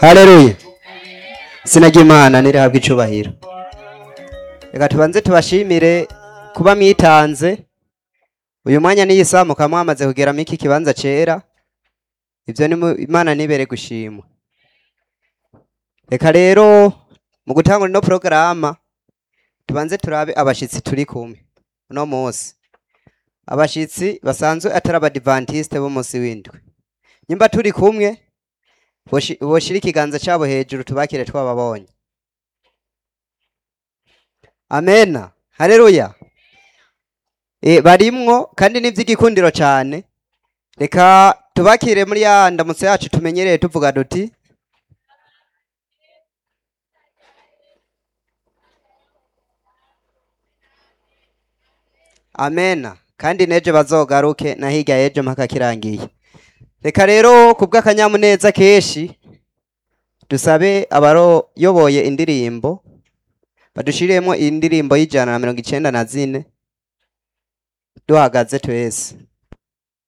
haleluya izina ry'imana nirihabwa icubahiro reka tubanze tubashimire kuba mwitanze uyu mwanya n'iyi saha mukaba mwamaze kugeramo iki kibanza cera ivyo ni mu- imana nibere gushimwa reka rero mu gutangura ino porogaramu tubanze turabe abashitsi turi kumwe uno munsi abashitsi basanzwe atari abadivantisite b'umunsi w'indwi nyimba turi kumwe boshi- boshira ikiganza cabo hejuru tubakire twababonye amena haleluya e, barimwo kandi ni ivy'igikundiro cane reka tubakire muri ya ndamutso yacu tumenyereye tuvuga duti amena kandi nejo bazogaruke na hirya y'ejo mpaka kirangiye reka rero ku bw'akanyamuneza kenshi dusabe abayoboye indirimbo badushiriyemo indirimbo y'ijana na mirongo icenda na zine duhagaze twese